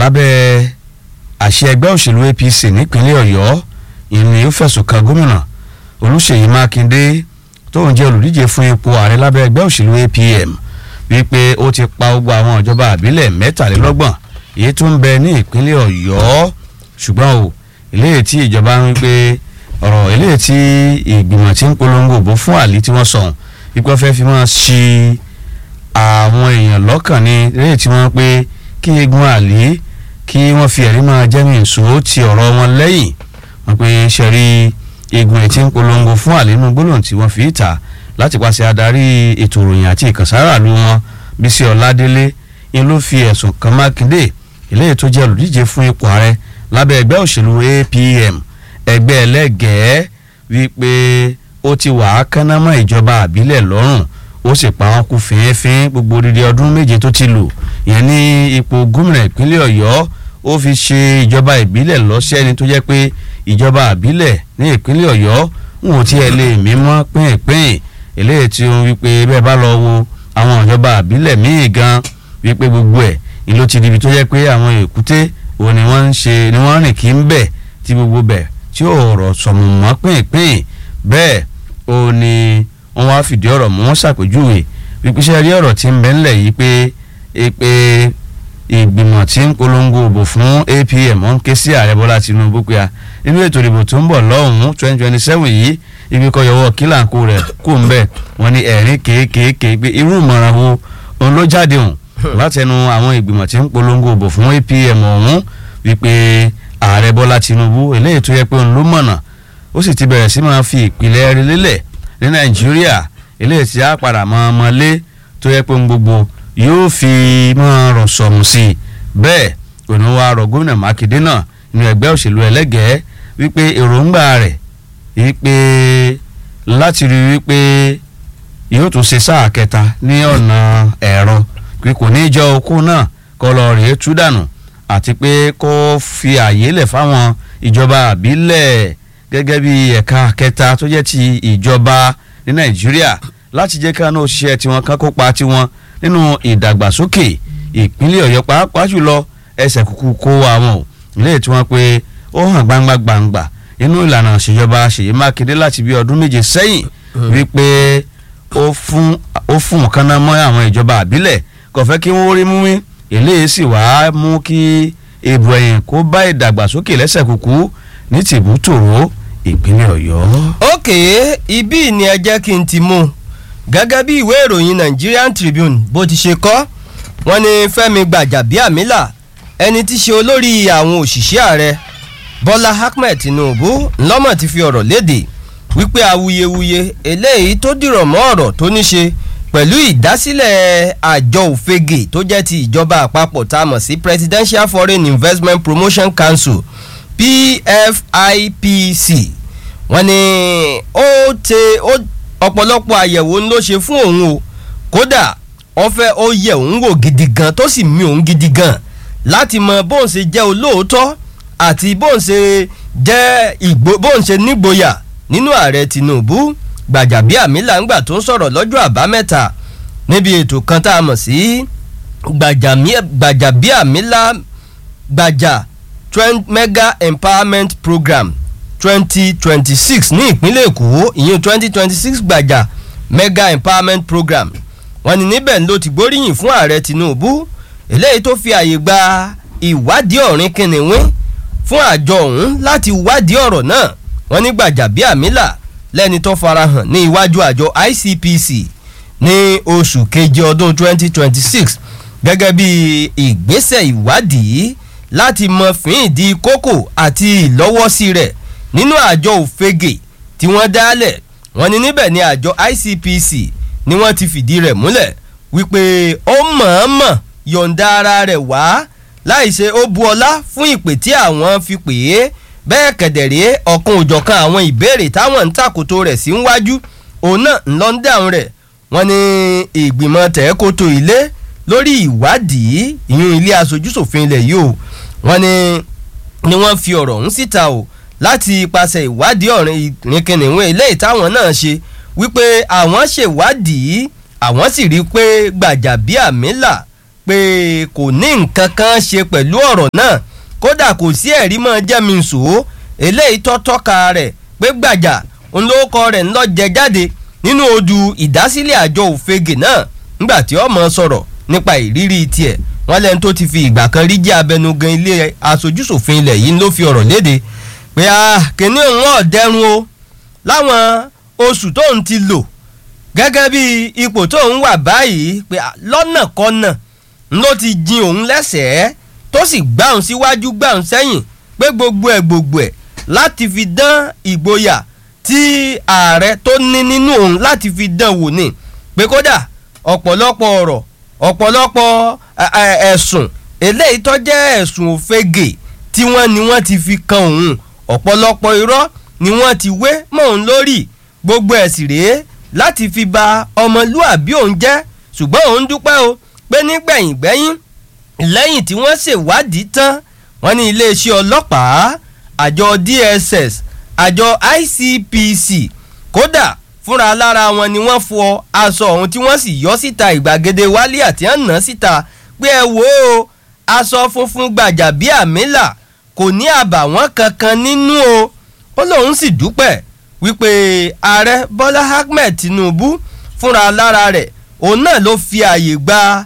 lábẹ́ àṣẹ ẹgbẹ́ òṣèlú APC nípínlẹ̀ Ọ̀yọ́ ìní ó fẹ̀sùn kan gómìnà Olúṣèyí Mákindé tóun jẹ́ olùdíje fún ipò ààrẹ lábẹ́ ẹgbẹ́ òṣèlú APM wípé ó ti pa gbogbo àwọn ìjọba àbílẹ̀ mẹ́tàlélọ́gbọ̀n èyí tó ń bẹ ní ìpínlẹ̀ Ọ̀yọ́ ṣùgbọ́n o eléyìí tí ìjọba ń wípé ọ̀rọ̀ eléyìí tí ìgbìmọ̀ tí ń polongo òbó fún àlè tí wọ́n sọ̀hún wípé wọ́n fẹ́ fi máa ṣi àwọn èèyàn lọ́kàn ní eléyìí tí wọ́n pé kí egun àlè kí wọ́n fi ẹ̀rí máa jẹ́mi ìṣó ti ọ̀rọ̀ wọn lẹ́yìn wọ́n pé ṣẹ̀rí egun ẹ̀ tí ń polongo fún àlè nínú gbólóhùn tí wọ́n fi ta láti pàṣẹ adarí ètò ìròyìn àti ìkànsára lu wọn Bísí Ọládélé ni ló fi ẹ̀sùn kan Mákindé eléyìí tó jẹ́ olùdíje fún ipò ààrẹ lábẹ́ ẹgbẹ́ òṣèlú APM ẹgbẹ́ ẹlẹ́gẹ̀ẹ́ wípé ó ti wà á kánná mọ́ ìjọba àbílẹ̀ lọ́rùn ó sì pa wọn kú fínfín gbogbo odidi ọdún méje tó ti lò ìyẹn ní ipò gómìnà ìpínlẹ̀ Ọ̀yọ́ ó fi ṣe ìjọba ìbílẹ̀ lọ́sẹ̀ni tó jẹ́ pé ìjọba àbílẹ̀ ní ìpínlẹ̀ Ọ̀yọ́ wọn ò tiẹ̀ lè mímọ́ pínpín eléyìí tí ó wípé bẹ́ẹ̀ bá lọ wo àwọn ìjọba àbílẹ̀ míì gan wípé gbogbo ẹ̀ ni ló ti di ibi tó jẹ́ pé àwọn èkúté òun ni wọ́n ń ṣe ni wọ́n rìn kí ń bẹ̀ tí gbogbo bẹ̀ tí ò rọ̀ sọ̀mù mọ́ pínpín bẹ́ẹ̀ ó ní wọ́n wá fìdí ọ̀rọ̀ mú wọ́n ṣàpèjúwe wípé ṣe rí ọ̀rọ̀ tí ń bẹ ńlẹ̀ yìí pé pé ìgbìmọ̀ tí ń polongo òbò fún APM wọ́n ń ké sí ààrẹ Bọ́lá Tinubu pé a nínú ètò ìdìbò tó ń bọ̀ lọ́hùn-ún twenty twenty seven yìí ibi kọ́ yọwọ́ kílàǹkó rẹ̀ kó ń bẹ̀ wọ́n ní ẹ̀rín kéékèèké pé irú ìmọ̀ràn wo òun ló jáde hùn látẹnu àwọn ìgbìmọ̀ tí ń polongo òbò fún APM ọ̀hún wípé ààrẹ Bọ́lá Tinubu eléyìí tó yẹ pé òun ló mọ̀nà ó sì ti bẹ̀rẹ̀ sí máa fi ìpìlẹ̀ rí lélẹ̀ ní Nàìjíríà eléyìí tí a padà mọ́ ọmọ lé tó yẹ pé gbogbo yóò fi máa rọ̀ sọ̀mù sí i bẹ́ẹ̀ òun wá rọ̀ gómìnà Mákindé náà nínú ẹgbẹ́ òṣèlú ẹlẹ́gẹ̀ẹ́ wípé èròǹgbà rẹ̀ wípé láti rí wípé yóò tún ṣe sáà kẹta ní ọ̀nà ẹ̀rọ pé kò ní í jọ okó náà kọ́ lọ rèé tú dànù àti pé kó fi àyè lẹ̀ fáwọn ìjọba àbílẹ̀ gẹ́gẹ́ bí ẹ̀ka kẹta tó jẹ́ ti ìjọba ní Nàìjíríà láti jẹ́ ká náà ṣiṣẹ́ tiwọn ká kópa tiwọn nínú ìdàgbàsókè ìpínlẹ̀ Ọ̀yọ́ pàápàá jùlọ ẹsẹ̀ kúkú kó àwọn ilé tí wọ́n pé ó hàn gbangba gbangba nínú ìlànà ìṣèjọba Ṣèyí Mákindé láti bí ọdún méje sẹ́yìn wípé ó fún ó fún nǹkan náà mọ́ àwọn ìjọba àbílẹ̀ kò fẹ́ kí wọ́n rí mú mi eléyìí sì wá mú kí èbò ẹ̀yìn kó bá ìdàgbàsókè lẹ́sẹ̀ kúkú ní tìbútòrò ìpínlẹ̀ Ọ̀yọ́. òkè ibí ni ẹ jẹ́ kí n ti mú un gẹ́gẹ́ bí ìwé ìròyìn Nigerian Tribune bó ti ṣe kọ wọ́n ní Fẹ́mi Gbàjàbíàmílà ẹni tí ṣe olórí àwọn òṣìṣẹ́ ààrẹ Bọ́lá Ahmed Tinubu ńlọ́mọ̀ ti fi ọ̀rọ̀ léde wípé awuyewuye eléyìí tó dìrọ̀ mọ́ ọ̀rọ̀ tó ní ṣe pẹ̀lú ìdásílẹ̀ àjọ òfegè tó jẹ́ ti ìjọba àpapọ̀ tá a mọ̀ sí Presidential Foreign Investment Promotion Council PFIPC wọ́n ní ó te ọ̀pọ̀lọpọ̀ àyẹ̀wò ló ṣe fún òun o kódà wọ́n fẹ́ ó yẹ òun wò gidi gan tó sì mì òun gidi gan láti mọ bóun ṣe jẹ́ olóòótọ́ àti bóun ṣe jẹ́ ìgbó bóun ṣe nígboyà nínú ààrẹ Tinubu Gbàjàbíàmílà ńgbà tó ń sọ̀rọ̀ lọ́jọ́ àbámẹ́ta níbi ètò kan tá a mọ̀ sí Gbàjàbíàmílà gbàjà mega empowerment program twenty twenty six ní ìpínlẹ̀ Èkó ìyẹn twenty twenty six gbàjà mega empowerment program wọ́n ní níbẹ̀ ló ti gbóríyìn fún ààrẹ Tinubu eléyìí tó fi àyè gba ìwádìí ọ̀rìn kìnìún fún àjọ ọ̀hún láti wádìí ọ̀rọ̀ náà wọ́n ní Gbàjàbíàmílà lẹ́ni tó farahàn ní iwájú àjọ ICPC ní oṣù keje ọdún 2026 gẹ́gẹ́ bí ìgbésẹ̀ ìwádìí láti mọ fíìdí kókò àti ìlọ́wọ́sí rẹ̀ nínú àjọ òfegè tí wọ́n dálẹ̀ wọ́n ní níbẹ̀ ni àjọ ICPC ni wọ́n ti fìdí rẹ̀ múlẹ̀ wípé ó mọ̀ọ́mọ̀ yọ̀ǹda ara rẹ̀ wá láìṣe ó bu ọlá fún ìpè tí àwọn fi pè é bẹ́ẹ̀ kẹ̀dẹ̀rẹ́ ọ̀kan òjọ̀kan àwọn ìbéèrè táwọn ń tàkòtò rẹ̀ sí wájú òun náà ń lọ ń dáhùn rẹ̀ wọ́n ní ìgbìmọ̀ tẹ̀ẹ́kótó ilé lórí ìwádìí ìyún ilé aṣojúṣòfin ilẹ̀ yìí o wọ́n ní ni wọ́n fi ọ̀rọ̀ ọ̀hún síta o láti ipasẹ̀ ìwádìí ọ̀rìn ìrìnkìnìún eléyìí táwọn náà ṣe wípé àwọn ṣèwádìí àwọn sì rí i pé Gbàjàbíàmílà pé kò ní nǹkan kan ṣe pẹ̀lú ọ̀rọ̀ náà kódà kò sí ẹ̀rí mọ́ jẹ́mìísò eléyìí tó tọ́ka rẹ̀ pé gbàjà ńlọ́kọ rẹ̀ ńlọ jẹ jáde nínú odù ìdásílẹ̀ àjọ òfegè náà nígbà tí ọmọ sọ̀rọ̀ nípa ìrírí tiẹ̀ wọ́n lẹ́nu tó ti fi ìgbà kan rí jẹ́ abẹnugan ilé aṣojúṣòfin ilẹ̀ yìí ló fi ọ̀rọ̀ léde pé kìnní òun ọ̀dẹ́rùn o láwọn oṣù tóun ti lò gẹ́gẹ́ bí ipò tóun wà báyìí pé lọ́nà kọ́nà ló ti jin òun lẹ́sẹ̀ẹ́ tó sì gbáhùn síwájú gbáhùn sẹ́yìn pé gbogbo ẹ̀ gbogbo ẹ̀ láti fi dán ìgboyà tí ààrẹ tó ní nínú òun láti fi dán wò ni pé kódà ọ̀pọ̀lọpọ̀ ọ̀rọ̀ ọ̀pọ̀lọpọ̀ ẹ̀sùn eléyìí tó jẹ́ ẹ̀sùn òfegè tí wọ́n ní wọ́n ti fi kan òun ọ̀pọ̀lọpọ̀ irọ́ ni wọ́n ti wé mọ́ òun lórí gbogbo ẹ̀sìn rèé láti fi ba ọmọlúàbí òun jẹ́ ṣùgbọ́n òun dúpẹ́ o pé nígbẹ̀yìn gbẹ́yìn lẹ́yìn tí wọ́n ṣèwádìí tán wọ́n ní iléeṣẹ́ ọlọ́pàá àjọ DSS àjọ ICPC kódà fúnra lára wọn ni wọ́n fọ aṣọ ọ̀hún tí wọ́n sì yọ síta ìgbàgede wálé àti àná síta pé ẹ wò ó aṣọ funfun gbàjà bíi àmìlà kò ní àbàwọ́n kankan nínú o ó lóun sì dúpẹ́ wípé ààrẹ Bọ́lá Ahmed Tinubu fúnra lára rẹ̀ òun náà ló fi àyè gba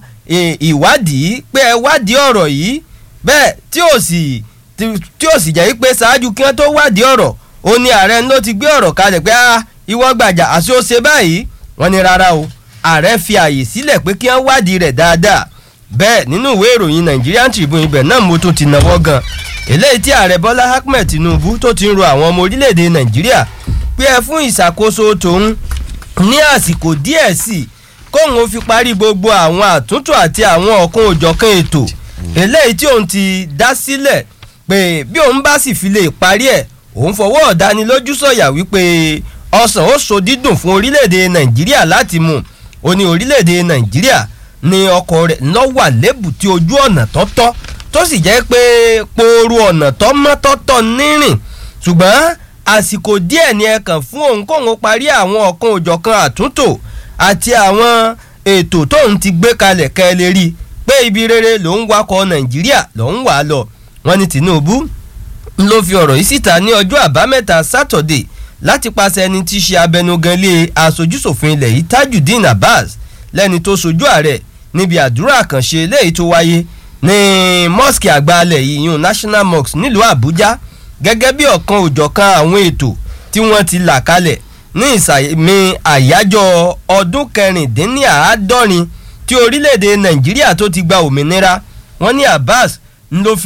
ìwádìí pé ẹ wádìí ọ̀rọ̀ yìí bẹ́ẹ̀ tí ò sì tí ò sì jẹ́ pé ṣáájú kí wọ́n tó wádìí ọ̀rọ̀ ó ní ààrẹ ló ti gbé ọ̀rọ̀ kalẹ̀ pé ah ìwọ gbàjà àti ó ṣe báyìí wọ́n ní rárá o ààrẹ fi àyè sílẹ̀ pé kí wọ́n wádìí rẹ̀ dáadáa bẹ́ẹ̀ nínú ìwé ìròyìn Nigerian Tribune ibẹ̀ náà mo tún ti náwó gan eléyìí tí ààrẹ Bọ́lá Ahmed Tinubu tó ti ń ro àwọn ọmọ orílẹ̀-èdè Nàìjíríà pé ẹ fún ìṣàkóso tòun ní àsìkò díẹ̀ sí i kóun ó fi parí gbogbo àwọn àtúntò àti àwọn ọ̀kan òjọ̀kan ètò eléyìí tí òun ti dá sílẹ̀ pé bí òun bá sì fi lè parí ẹ̀ òun fọwọ́ ọ̀dánilójú sọ̀yà wípé ọsàn ó so dídùn fún orílẹ̀-èdè nàìjíríà láti mú ó ní orílẹ̀-èdè nàìjíríà ní ọkọ̀ rẹ̀ lọ́wà lébùtí ojú ọ̀nà tọ́tọ́ tó sì jẹ́ pé pooru ọ̀nà tọ́mọ́tọ́tọ́ nírìn ṣùgbọ́n àsìkò díẹ̀ ni ẹ kàn fún òun kóun parí àwọn ọ̀kan òjọ̀kan àtúntò àti àwọn ètò tóun ti gbé kalẹ̀ kẹ́ ẹ lè rí i pé ibi rere lòun wakọ̀ nàìjíríà lòun wà lọ wọ́n ní tinubu ló fi ọ̀rọ̀ yìí síta ní ọjọ́ àbámẹ́ta sátọ̀dé láti pàṣẹ ẹni tí í ṣe abẹnugan ilé aṣojúṣòfin ilẹ̀ yìí tajudeen abbas lẹ́ni tó sojú ààrẹ níbi àdúrà àkànṣe eléyìí tó wáyé ní mosque àgbàlẹ̀ yìí yun national mosque nílùú àbújá gẹ́gẹ́ bí ọ̀kan òjọ̀kan àwọn ètò tí wọ́n ti là kalẹ̀ ní ìsàmì àyájọ́ ọdún kẹrìndínláàádọ́rin tí orílẹ̀-èdè nàìjíríà tó ti gba òmìnira wọ́n ní abbas ló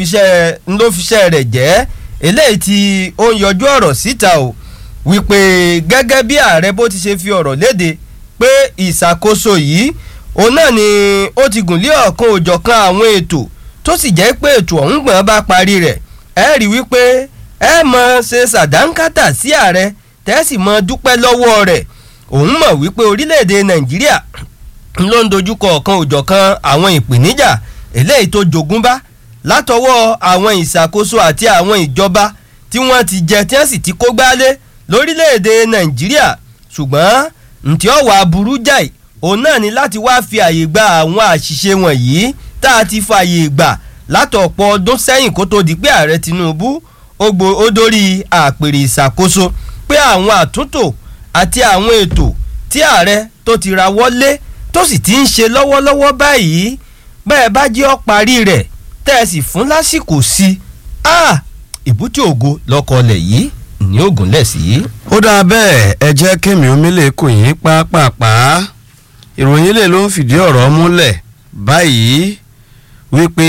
fiṣẹ́ rẹ̀ jẹ́ eléyìí tí ó ń yọjú ọ̀rọ̀ síta o wípé gẹ́gẹ́ bí ààrẹ bó ti ṣe fi ọ̀rọ̀ léde pé ìṣàkóso yìí òun náà ni ó ti gùn lé ọ̀kan òjọ̀kan àwọn ètò tó sì jẹ́ pé ètò ọ̀hún gbọ̀n bá parí rẹ̀ ẹ rí wípé ẹ mọ̀ ṣe ṣàdánkátà sí ààrẹ tẹ́sí mọ́ dúpẹ́ lọ́wọ́ rẹ̀ òun mọ̀ wípé orílẹ̀-èdè nàìjíríà ló ń dojúkọ ọ̀kan òjọ̀kan àwọn ìpèníjà eléyìí tó jogúnbá látọwọ́ àwọn ìṣàkóso àti àwọn ìjọba tí wọ́n ti jẹ tí wọ́n sì ti kó gbálé lórílẹ̀‐èdè nàìjíríà ṣùgbọ́n ntí ọ̀wà aburú jáì òun náà ni láti wá fi àyè gba àwọn àṣìṣe wọ̀nyí tá a ti fààyè gbà látọ̀pọ̀ ọdún sẹ́yìn kó tó di pé ààrẹ tinubu ó dórí àpèrè ìṣàkóso pé àwọn àtúntò àti àwọn ètò tí ààrẹ tó ti ra wọlé tó sì ti ń ṣe lọ́wọ́lọ́wọ́ báyìí bẹ́ẹ̀ bá jẹ́ ọ́ parí rẹ̀ tẹ́ ẹ sì fún lásìkò sí i ìbútí ògo lọ́kọ̀ọ́lẹ̀ yìí ní ògùn lẹ̀ sí. ó dáa bẹ́ẹ̀ ẹ jẹ́ kémi omílẹ̀ kò yín pápápá ìròyìn ilé ló ń fìdí ọ̀rọ̀ múlẹ̀ báyìí wípé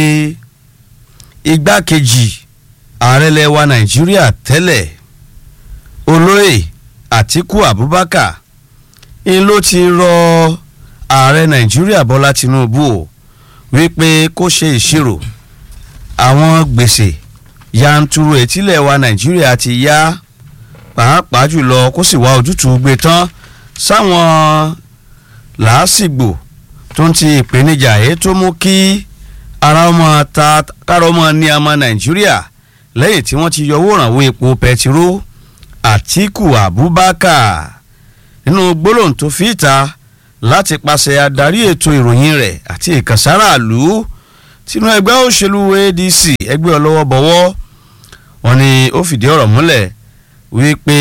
igbákejì ààrẹ lẹwa nàìjíríà tẹ́lẹ̀ olóyè àtíkù abubakar ń ló ti rọ ààrẹ nàìjíríà bọ́lá tinubu o wípé kó ṣe ìṣirò àwọn gbèsè yanturu etílẹ̀ wa nàìjíríà ti yá pàápàá jùlọ kó sì wá ojútùú gbé tán sáwọn làásìgbò tó ń ti ìpèníjà èyí tó mú kí ara ọmọ ta kára ọmọ ní ọmọ nàìjíríà lẹ́yìn tí wọ́n ti yọ owó ìrànwọ́ epo pẹtiró àtíkù abubakar nínú gbólóhùn tó fi ìta láti pàṣẹ adarí ètò ìròyìn rẹ̀ àti ìkànsáraàlú sínú ẹgbẹ́ òṣèlú adc ẹgbẹ́ ọlọ́wọ́ bọ̀wọ́ wọn ni ó fìdí ọ̀rọ̀ múlẹ̀ wípé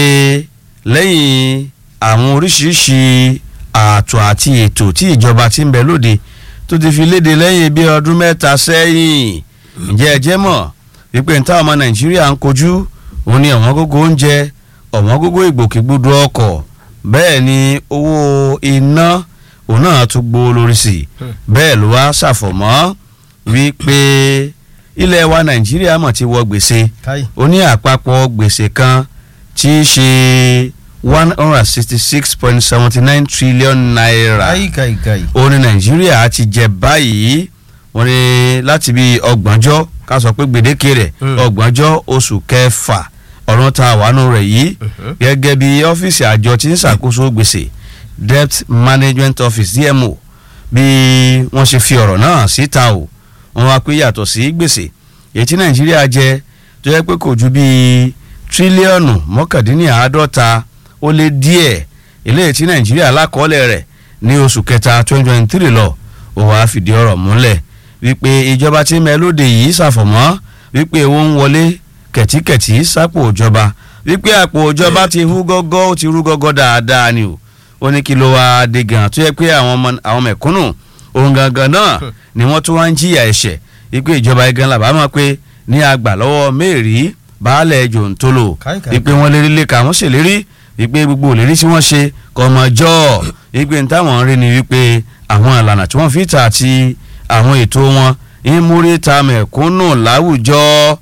lẹ́yìn àwọn oríṣiríṣi ààtò àti ètò tí ìjọba ti ń bẹ lóde tó ti fi léde lẹ́yìn bí ọdún mẹ́ta sẹ́yìn ǹjẹ́ ẹ jẹ́ mọ̀ wípé ní táwọn ọmọ nàìjíríà ń kojú òun ni ọ̀wọ́n gógó oúnjẹ ọ̀wọ́n gógó ìgbòkègbodò ọkọ̀ bẹ́ẹ̀ ni owó iná òun náà tún gbó lórí sí i bẹ́ẹ̀ ló wá ṣàfọ̀mọ́ wípé ilẹ̀ wa nàìjíríà mọ̀ ti wọ gbèsè ó ní àpapọ̀ gbèsè kan tí í ṣe one hundred and sixty six point seventy nine trillion naira ó ní nàìjíríà ti jẹ báyìí wọ́n ní láti bí ọgbọ̀njọ́ ká sọ pé gbèdéke rẹ̀ ọgbọ̀njọ́ oṣù kẹfà ọ̀run ta àwánú rẹ̀ yìí gẹ́gẹ́ bí ọ́fíìsì àjọ tí ń ṣàkóso gbèsè debt management office dmo bí wọ́n ṣe fi ọ̀rọ̀ náà síta o wọ́n wá pé yàtọ̀ sí gbèsè èyí tí nàìjíríà jẹ tó yẹ pé kò ju bíi tírílíọ̀nù mọ́kàndínláàádọ́ta ó lé díẹ̀ eléyìí tí nàìjíríà lákọọ́lẹ̀ rẹ̀ ní oṣù kẹta twenty twenty three lọ ó wàá fìdí ọ̀rọ̀ múlẹ̀ wípé ìjọba tí mẹ́lódé yìí ṣàfọ̀mọ́ wípé owó ń wọlé kẹ̀tíkẹ̀tí sápò ìjọba wípé àpò ìjọba ti hú gọ́gọ́ ó ti rú gọ́gọ́ dáadáa ni o ó ní kí ló wá dé gan tó yẹ pé àwọn mẹ̀kúnnù ohun gangan náà ni wọ́n tún wá ń jìyà ẹ̀ṣẹ̀ wípé ìjọba igan làbá mọ̀ pé ní àgbà lọ́wọ́ mẹ́rì baálẹ̀ jòǹtólò wípé wọ́n lérí lẹ́ka wọ́n ṣèlérí wípé gbogbo òlérí tí wọ́n ṣe kọ́mọjọ́ wípé ní táwọn rí ni wípé àwọn ìlànà tí wọ́n fi ta àti àwọn ètò wọn ń múrí ta mẹ̀kúnnù láwùjọ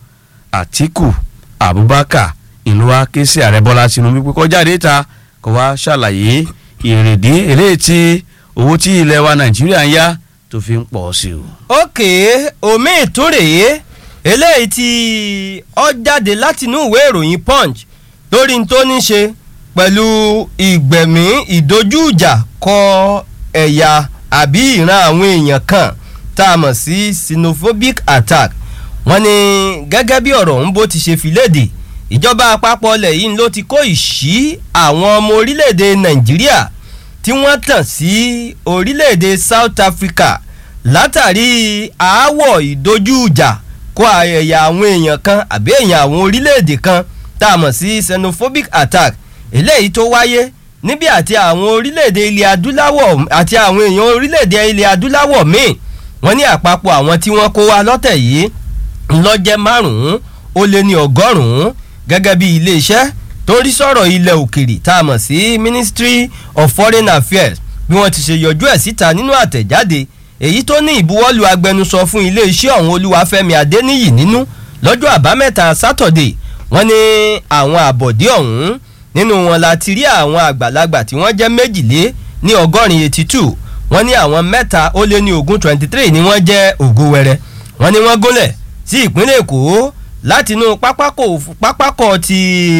àtìkù abubakar ìlú wa ké sí ààrẹ bọ́lá tinubu pé kọjá déta kó wá ṣàlàyé ìrèdí eléyìí tí owó tí ilẹ̀ wa nàìjíríà ń yá tó fi ń pọ̀ sí o. òkè omi ìtúrèé eléyìí tí ó jáde látinú ìwé ìròyìn punch lórí tó ní ṣe pẹ̀lú ìgbẹ̀mí ìdojúìjà kọ ẹ̀yà àbí ìran àwọn èèyàn kan tá a mọ̀ sí xenophobic attack wọ́n ní gẹ́gẹ́ bí ọ̀rọ̀ ọ̀hún bó ti ṣe fi léde ìjọba àpapọ̀ ilẹ̀ yìí ló ti kó ìṣí àwọn ọmọ orílẹ̀-èdè nàìjíríà tí wọ́n tàn sí orílẹ̀-èdè south africa látàrí aáwọ̀ ìdojúìjà kó ẹ̀yà àwọn èèyàn kan àbí èèyàn àwọn orílẹ̀-èdè kan tá a mọ̀ sí xenophobic attack eléyìí tó wáyé níbi àti àwọn orílẹ̀-èdè ilẹ̀ adúláwọ̀ àti àwọn èèyàn orílẹ̀-èdè ilẹ̀ adúláwọ̀ míì wọ́n ní àpapọ̀ àwọn tí wọ́n kó wa lọ́tẹ̀ yìí ńlọ́jẹ́ márùn-ún ó lé ní ọgọ́rùn-ún gẹ́gẹ́ bí iléeṣẹ́ tó ń rí sọ̀rọ̀ ilẹ̀ òkèrè tá a mọ̀ sí ministry of foreign affairs bí wọ́n ti ṣe yọjú ẹ̀ síta nínú àtẹ̀jáde èyí tó ní ìbuwọ́lù agbẹnusọ fún iléeṣẹ́ ọ̀hún olúwafẹ́mi adéníyì nínú lọ́jọ́ àbámẹ́ta sátọ̀dé wọ́n ní àwọn àbọ̀dé ọ̀hún nínú wọn la ti rí àwọn àgbàlagbà tí wọ́n jẹ́ méjìlé ní ọgọ́rin eighty two wọ́n ní àwọn mẹ́ta ó lé ní ogún twenty three ni wọ́n jẹ́ ògo wẹrẹ wọ́n ní wọ́n gúnlẹ̀ sí ìpínlẹ̀ èkó látinú pápákọ̀ ti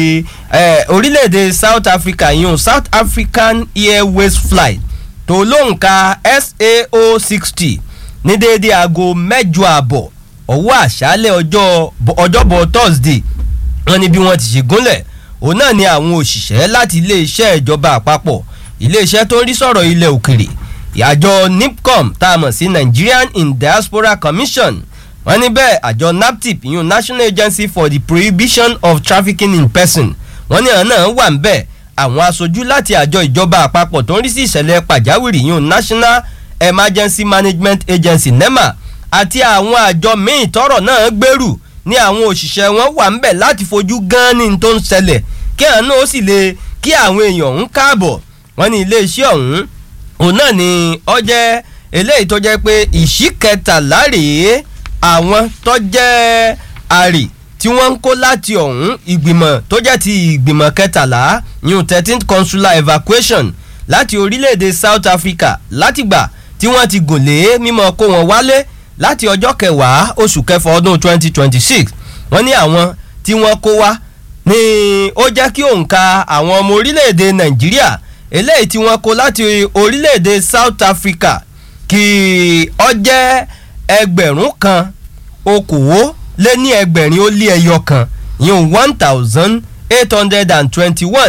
orílẹ̀-èdè south africa yìí south african airways flight tó lóǹkà sao sixty ní déédéé aago mẹ́jọ àbọ̀ ọwọ́ àṣálẹ̀ ọjọ́bọ̀ thursday wọ́n ní bí wọ́n ti ṣe gúnlẹ̀ òun náà ni àwọn òṣìṣẹ́ láti iléeṣẹ́ ìjọba àpapọ̀ iléeṣẹ́ tó ń rí sọ̀rọ̀ ilẹ̀ òkèrè àjọ nipcom tá a mọ̀ sí nigerian in diaspora commission wọ́n ní bẹ́ẹ̀ àjọ naptip ìyún national agency for the prohibition of trafficking in person wọ́n ní àwọn náà wà ń bẹ̀ àwọn aṣojú láti àjọ ìjọba àpapọ̀ tó ń rí sí ìṣẹ̀lẹ̀ pàjáwìrì ìyún national emergency management agency nema àti àwọn àjọ míì tọrọ náà gbèrú ní àwọn òṣìṣẹ́ wọn wà ń bẹ̀ láti fojú gan ní tó ń ṣẹlẹ̀ kí àwọn náà ó sì lè kí àwọn èèyàn ń káàbọ̀ wọ́n ní iléeṣẹ́ ọ̀hún òun náà ni ọ jẹ́ eléyìí tó jẹ́ pé ìṣí kẹtàlá rèé àwọn tó jẹ́ àrè tí wọ́n ń kó láti ọ̀hún ìgbìmọ̀ tó jẹ́ ti ìgbìmọ̀ kẹtàlá new thirteenth consular evacuation láti orílẹ̀-èdè south africa látìgbà tí wọ́n ti gùn lé mímọ́ kó wọn wálé láti ọjọ́ kẹwàá oṣù kẹfà ọdún twenty twenty six wọ́n ní àwọn tí wọ́n kó wá ní ó jẹ́ kí òǹkà àwọn ọmọ orílẹ̀-èdè nàìjíríà eléyìí tí wọ́n kó láti orílẹ̀-èdè south africa kí ọ jẹ́ ẹgbẹ̀rún kan okòwò lé ní ẹgbẹ̀rin ó lé ẹyọ kan yíyún one thousand eight hundred and twenty-one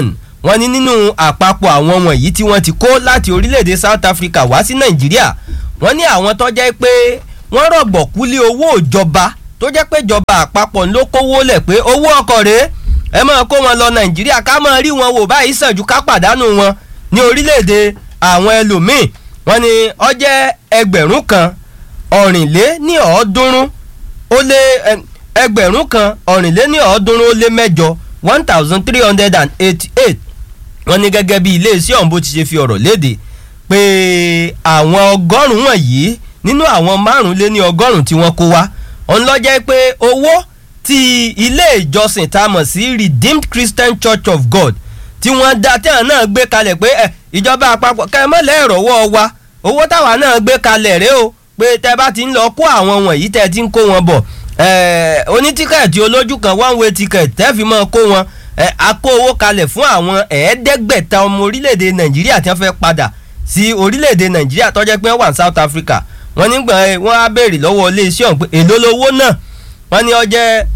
wọ́n ní nínú àpapọ̀ àwọn wọ̀nyí tí wọ́n ti kó láti orílẹ̀-èdè South Africa wá sí Nàìjíríà wọ́n ní àwọn tó jẹ́ pé wọ́n rọ̀gbọ̀kú lé owó ìjọba tó jẹ́ pé ìjọba àpapọ̀ ló kówó lẹ̀ pé owó ọkọ̀ rèé ẹ máa kó wọn lọ Nàìjíríà ká máa rí wọn wò báyìí sàn ju ká pàdánù wọn ní orílẹ̀-èdè àwọn ẹlòmíì wọ́n ní ó jẹ́ ẹgbẹ̀rún kan ọ̀rìnlé ní ọ̀ọ́dúnrún ó lé ẹgbẹ̀rún kan ọ̀rìnlé ní ọ̀ọ́dúnrún ó lé mẹ́jọ one thousand three hundred and eighty-eight wọ́n ní gẹ́gẹ́ bí iléeṣẹ́ ọ̀hún bó ti ṣe fi ọ̀rọ̀ léde pé àwọn ọgọ́rùn-ún wọ̀nyí nínú àwọn márùn-ún ní ọgọ́rùn-ún tí wọ́n kó wá òun ló jẹ́ pé owó tí ilé ìjọsìn tá a mọ̀ sí Redeemed Christian Church of God tí wọ́n dá tẹ́hàn náà gbé kalẹ̀ pé ẹ ìjọba àpapọ̀ kẹ́ ẹ mọ̀lẹ́ ìrọ̀wọ́ wa owó táwa náà gbé kalẹ̀ rèé o pé tẹ́ bá ti ń lọ kó àwọn wọ̀nyí tẹ́ ti ń kó wọn bọ̀ onítíkẹ̀tì olójú kan one way ticket tẹ́ fi mọ́ kó wọn a kó owó kalẹ̀ fún àwọn ẹ̀ẹ́dẹ́gbẹ̀ta ọmọ orílẹ̀-èdè Nàìjíríà tí wọ́n fẹ́ padà sí orílẹ̀-èdè Nàìjíríà tó jẹ́ pé wọ́n wà ní South Africa wọ́n nígbà wọ́n á béèrè lọ́wọ́ iléeṣẹ́ ọ̀hún pé èló lowó náà wọ́n ní ó jẹ́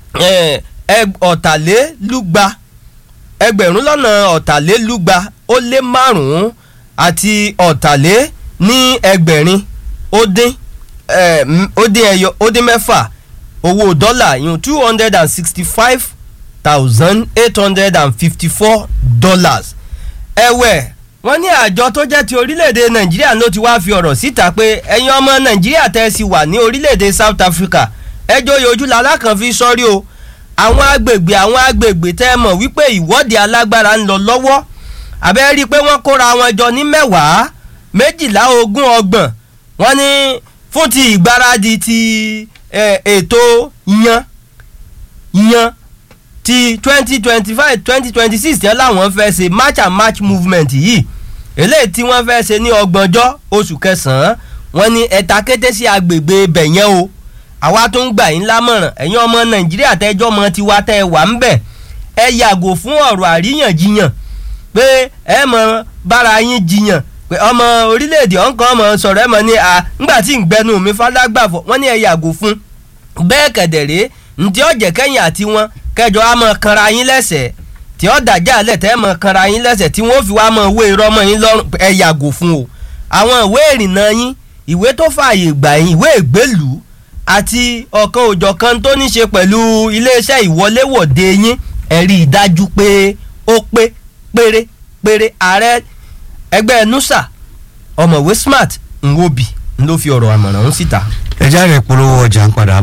ọ̀tàlélúgba ẹgbẹ̀rún lọ́nà ọ̀tàlélúgba ó lé márùn-ún àti ọ̀tàlé ní ẹgbẹ̀rin ó dín ó dín ẹyọ ó dín mẹ́fà owó dọ́là yìí two hundred and sixty five thousand eight hundred and fifty four dollars ẹ̀wẹ̀ wọ́n ní àjọ tó jẹ́ ti orílẹ̀-èdè nàìjíríà ló ti wá fi ọ̀rọ̀ síta pé ẹ̀yin ọmọ nàìjíríà tẹ́ ẹ sì wà ní orílẹ̀-èdè south africa ẹjọ́ yòójú lalákan fi sọ́rí o àwọn agbègbè àwọn agbègbè tẹ́ ẹ mọ̀ wípé ìwọ́de alágbára ń lọ lọ́wọ́ àbẹ́ rí i pé wọ́n kóra wọn jọ ní mẹ́wàá méjìlá ogún ọgbọ̀n wọ́n ní fún ti ìgbáradì ti ètò yan yan ti twenty twenty five twenty twenty six yẹn làwọn fẹ́ ṣe march and march movement yìí eléyìí tí wọ́n fẹ́ ṣe ní ọgbọ̀njọ́ oṣù kẹsàn-án wọ́n ní ẹ̀ta kété sí agbègbè ibẹ̀ yẹn o àwa tó ń gbà yín lámọ̀ràn ẹ̀yin ọmọ nàìjíríà tẹ́jọ́ ọmọ tiwa tẹ́ ẹ wà ń bẹ̀ ẹ yàgò fún ọ̀rọ̀ àríyànjiyàn pé ẹ mọ bára yín jiyàn pé ọmọ orílẹ̀-èdè ọ̀nkàn ọmọ sọ̀rọ̀ ẹ mọ̀ ní à ńgbà tí ń gbẹnu mi fọlágbàfọ̀ wọ́n ní ẹ yàgò fún bẹ́ẹ̀ kẹ̀dẹ̀rẹ́ ntí ọ̀jẹ̀ kẹ́yìn àti wọn kẹjọ á mọ kanra yín lẹ́sẹ̀ tí ó dàjà lẹ̀ tẹ́ mọ kanra yín lẹ́sẹ̀ tí wọ́n fi wá mọ ìwé irọ́ mọ́ yín lọ́rùn ẹ yàgò fún o àwọn ìwé ìrìnnà yín ìwé tó fààyè gbà yín ìwé ìgbélùú àti ọ̀kan òjọ̀kan tó ní ṣe pẹ̀lú iléeṣẹ́ ìwọléwọ̀de yín ẹ rí i dájú pé ó pé péré péré ààrẹ ẹgbẹ́ nusa ọ̀mọ̀wé smart nwobi ló fi ọ̀rọ̀ àmọ̀ràn ń síta. ẹ jáde polówó ọjà ń padà